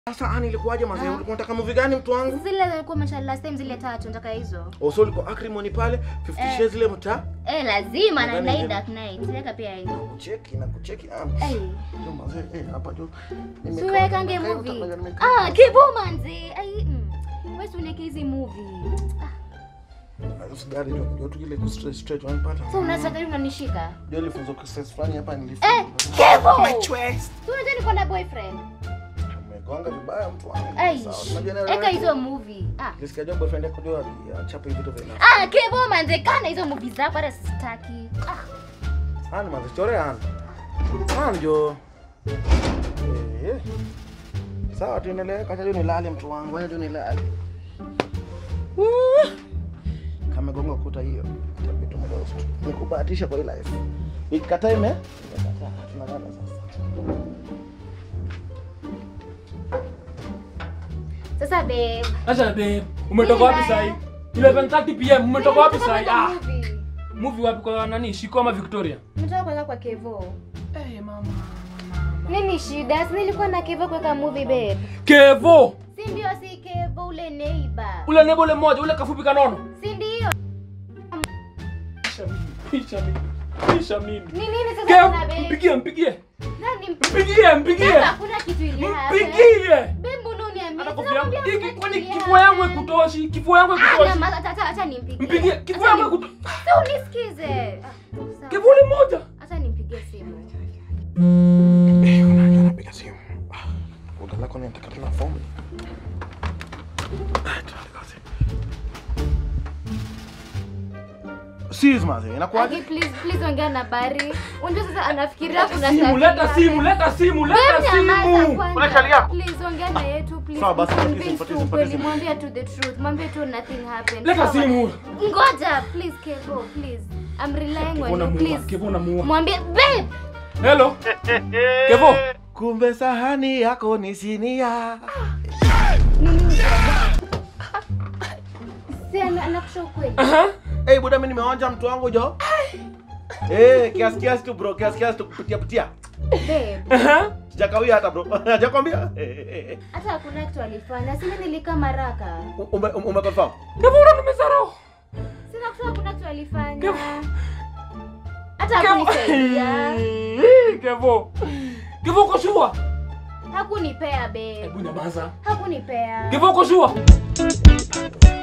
Sasa ani ilikuwaje mazee? Ulikuwa unataka movie gani mtu wangu? Zile zilikuwa mashallah last time zile tatu nataka hizo. Also ulikuwa acrimony pale 50 Eh. shades ile mtaa. Eh, lazima na Nadhani Night ile- Dark Night. Weka pia hizo. Kucheki na kucheki. Ah. Eh. Ndio mazee, eh hapa juu. Siwekange nimekaa- movie. nimekaa- Ah, kibumanzi. Ai. mm. Wewe si uneke hizi movie. Usidari tu ndio tu ile ku straight straight wanapata. So unataka hiyo unanishika? Ndio ilifunzo ku stress fulani hapa nilifunza. Eh, Kevo. My twist. Si unajua niko na boyfriend. Umegonga vibaya mtu wangu. Ai. Sawa. Unajua nini? Eka hizo movie. Ah. Nisikia job boyfriend yako ndio achape vitu vya nafsi. Ah, Kevo manze kana hizo movie zako hata sitaki. Ah. Ani manze chore ani. Ani ndio. Eh. Sawa tuendelee, kacha tu nilale mtu wangu, acha tu nilale. Woo! Kama gonga kuta hiyo. Itabidi tumlost. Nikubahatisha kwa hii life. Ikikataa ime? Imekataa. Tunalala sasa. Sasa babe. Acha babe, umetoka wapi Nini sahi? 11:30 pm umetoka wapi sahi? Nimetoka Ah, kwenye movie. movie wapi kwa nani? Shiko ama Victoria? Nimetoka kuweka kwa Kevo. Eh mama. Nini shida? Si nilikuwa na Kevo kuweka movie babe. Kevo, Si ndio si Kevo ule neighbor. ule nebo ule mmoja, ule kafupi kanono. Si ndio? Pisha mimi, pisha mimi. Pisha mimi. Ni nini sasa Kevo, kuna babe? mpigie, mpigie. Nani Mpigie, mpigie. Babe, hakuna kitu ili happen. Mpigie. Babe, mbona uniambia? Hata Sasa kofia yangu. nakwambia Hiki hakuna kwani kitu ili kifua yangu happen. ikutoshi? Kifua yangu Ah, ikutoshi? nyamaza, acha- acha- acha nimpigie. Mpigie, kifua Acha yangu ni- ikutoshi. Sasa unisikize. Ah, sawa. Kivuli moja. Acha nimpigie simu. Eh, unajua napiga simu. Ah, Kuga lako ni nataka tuna form. Ah, tuende kazi. Sis maze, inakuwaje? Aki, please please ongea na Bari. Unajua sasa anafikiria kuna Simu, stuff leta ingine. simu, leta simu, Babe, leta nyamaza simu. kwanza. Unachalia? Please ongea na yetu please. Sawa, basi, Convince mpatize, tu mpatize, ukweli, mpatize. mwambie tu the truth. Mwambie tu nothing happened. Leta Sawa? simu. Ngoja, please Kevo, please. I'm relying on Kevo you, namuua, please. Kevo namuua. Mwambie babe. Hello. Kevo. Kumbe sahani yako ni sinia. Si ana- anakusha ukweli. Aha. Eh, buda mimi nimeonja mtu wangu jo. Eh, kiasi kiasi tu bro, kiasi kiasi tu kupitia pitia. Babe, Aha. Sijakawia hata bro. Hajakwambia? Eh, eh, eh. hata hakuna kitu alifanya. Sina nilika maraka. Ume ume confirm? Kevo unanimeza roho. Sina kusema hakuna kitu alifanya. Kevo. Hata hakunisaidia. Kevo. Kevo uko shua? Hakunipea babe. Hebu nyamaza. Hakunipea. Kevo uko shua?